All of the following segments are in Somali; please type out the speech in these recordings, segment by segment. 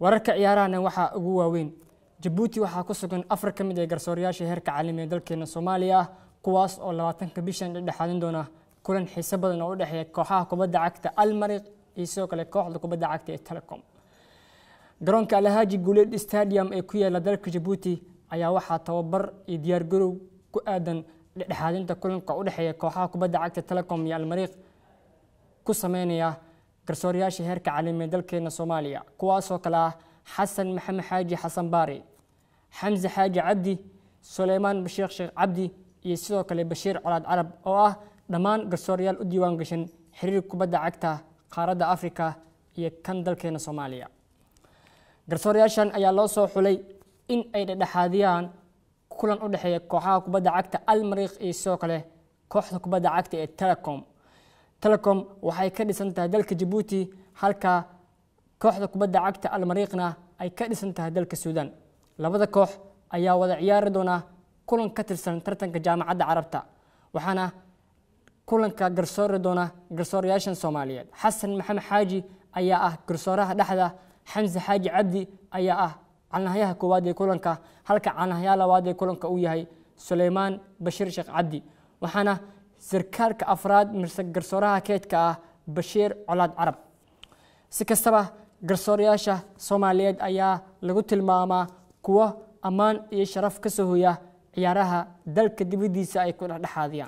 wararka ciyaarahana waxaa ugu waaweyn jabuuti waxaa ku sugan afar ka mid ee garsoorayaasha heerka caalami ee dalkeena soomaaliya ah kuwaas oo labaatanka bishan dhexdhexaadin doona kulan xiiso badan oo u dhexeeya kooxaha kubadda cagta almariq iyo sidoo kale kooxda kubadda cagta ee telecom garoonka alhaaji guuleed stadium ee ku yaala dalka jabuuti ayaa waxaa tababar iyo diyaargarow ku aadan dhexdhexaadinta kulanka u dhexeeya kooxaha kubadda cagta telecom iyo almariiq ku sameynaya garsoorayaasha heerka caalami ee dalkeena soomaaliya kuwaasoo kale ah xasan maxamed xaaji xasan baari xamse xaaji cabdi suleymaan bashiir sheekh cabdi iyo sidoo kale bashiir colaad carab oo ah dhammaan garsoorayaal u diiwaan gashan xiriir kubadda cagta qaaradda afrika iyo kan dalkeena soomaaliya garsoorayaashan ayaa loo soo xulay in ay dhexdhexaadiyaan kulan u dhexeeya kooxaha kubadda cagta almariiq iyo sidoo kale kooxda kubadda cagta ee telecom telecom waxay ka dhisan tahay dalka jabuuti halka kooxda kubadda cagta almariiqna ay ka dhisan tahay dalka suudaan labada koox ayaa wada ciyaari doona kulan ka tirsan tartanka jaamacadda carabta waxaana kulanka garsoori doona garsoorayaashan soomaaliyeed xasan maxamed xaaji ayaa ah garsooraha dhexda xamse xaaji cabdi ayaa ah calnahyaha koowaad ee kulanka halka calnahyaha labaad ee kulanka uu yahay suleymaan bashiir sheekh cabdi waxaana sarkaalka afraad mise garsooraha keedka ah bashiir colaad carab si kastaba garsoorayaasha soomaaliyeed ayaa lagu tilmaamaa kuwo ammaan iyo sharaf ka soo hoya ciyaaraha dalka dibaddiisa ay ku dhexdhexaadiyaan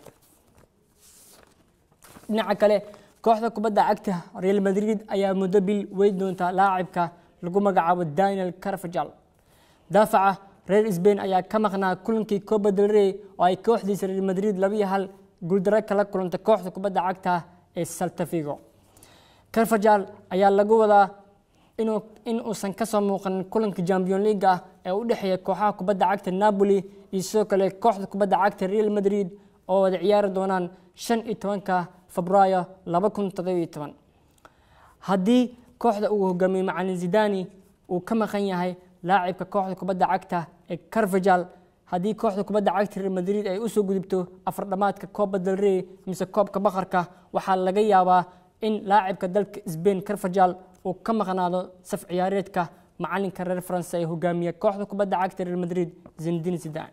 dhinaca kale kooxda kubadda cagta real madrid ayaa muddo bil weyn doonta laacibka lagu magacaabo daniel carvajal daafaca reer sbain ayaa ka maqnaa kulankii copa del rey oo ay kooxdiisa real madrid labiyo hal guuldaro kala kulantay kooxda kubadda cagta ee saltafigo carvajal ayaa lagu wadaa inuu in uusan kasoo muuqanin kulanka champion league ah ee u dhexeeya kooxaha kubadda cagta napoli iyo sidoo kale kooxda kubadda cagta real madrid oo wada ciyaari doonaan shan iyo tobanka febraayo laba kun toddobiyo toban haddii kooxda uu hogaamiyey macalin zidani uu ka maqan yahay laacibka kooxda kubadda cagta ee carvajal haddii kooxda kubadda cagta real madrid ay usoo gudubto afar dhamaadka copa del rey mise koobka bakarka waxaa laga yaabaa in laacibka dalka sbain carvajal uu ka maqnaado saf ciyaareedka macalinka reer faranse ee hogaamiya kooxda kubadda cagta real madrid zindin zidan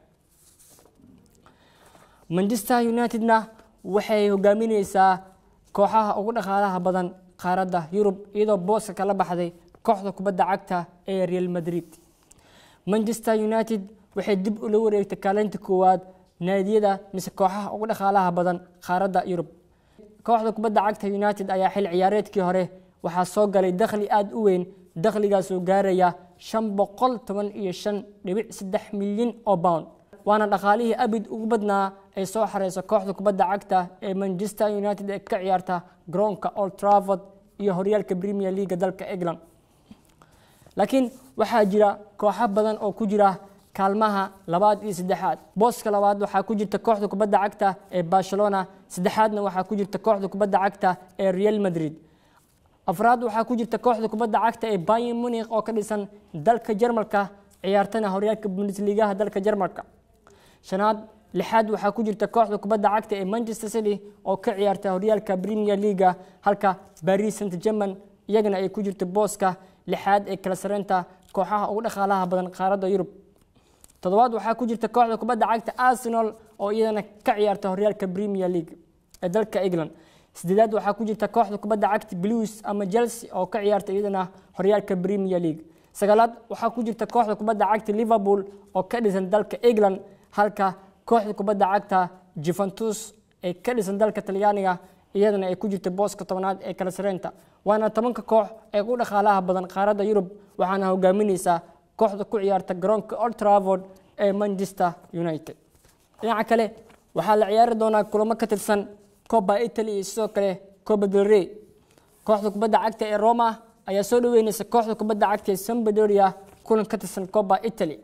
manchester unitedna waxay hogaamineysaa kooxaha ugu dhaqaalaha badan qaaradda yurub iyadoo booska kala baxday kooxda kubadda cagta ee real madrid manchester united waxay dib ula wareegtay kaalinta koowaad naadiyada mise kooxaha ugu dhaqaalaha badan qaaradda yurub kooxda kubadda cagta united ayaa xil ciyaareedkii hore waxaa soo galay dakhli aada u weyn dakhligaasoo gaaraya shan boqol toban iyo shan dhibic saddex milyan oo pound waana dhaqaalihii abid ugu badnaa ay soo xareyso kooxda kubadda cagta ee manchester united ee ka ciyaarta garoonka old trafford iyo horyaalka premier leaga dalka england laakiin waxaa jira kooxo badan oo ku jira kaalmaha labaad iyo saddexaad booska labaad waxaa ku jirta kooxda kubadda cagta ee barcelona saddexaadna waxaa ku jirta kooxda kubadda cagta ee real madrid afraad waxaa ku jirta kooxda kubadda cagta ee bayan munich oo ka dhisan dalka jarmalka ciyaartana horyaalka bundesligaha dalka jarmalka shanaad lixaad waxaa ku jirta kooxda kubadda cagta ee manchester city oo ka ciyaarta horyaalka premier leaga halka paris saint german iyagana ay ku jirta booska lixaad ee kala sareynta kooxaha ugu dhaqaalaha badan qaaradda yurub toddobaad waxaa ku jirta kooxda kubadda cagta arsenal oo iyadana ka ciyaarta horyaalka premier league ee dalka england sideedaad waxaa ku jirta kooxda kubadda cagta blues ama chelsea oo ka ciyaarta iyadana horyaalka premier league sagaalaad waxaa ku jirta kooxda kubadda cagta liverpool oo ka dhisan dalka england halka kooxda kubadda cagta juventus ee ka dhisan dalka talyaaniga iyadana ay ku jirta booska tobanaad ee kala sareynta waana tobanka koox ee ugu dhaqaalaha badan qaaradda yurub waxaana hogaamineysaa kooxda ku ciyaarta garoonka old trafford ee manchester united dhinaca kale waxaa la ciyaari doonaa kulamo ka tirsan coba italy iyo sidoo kale coba del rey kooxda kubadda cagta ee roma ayaa soo dhaweyneysa kooxda kubadda cagta ee sambadoria kulan ka tirsan coba italy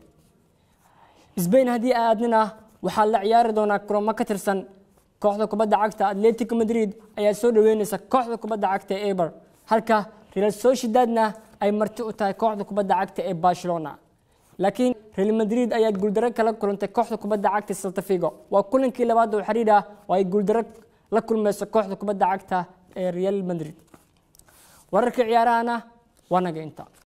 sbain haddii aadnina waxaa la ciyaari doonaa kulamo ka tirsan kooxda kubadda cagta atletico madrid ayaa soo dhaweyneysa kooxda kubadda cagta ee eber halka real sociedadna ay marti u tahay kooxda kubadda cagta ee barcelona laakiin real madrid ayaa guuldaro kala kulantay kooxda kubadda cagta saltafigo waa kulankii labaad oo xiriir ah oo ay guuldaro la kulmeyso kooxda kubadda cagta ee real madrid wararka ciyaarahana waa naga inta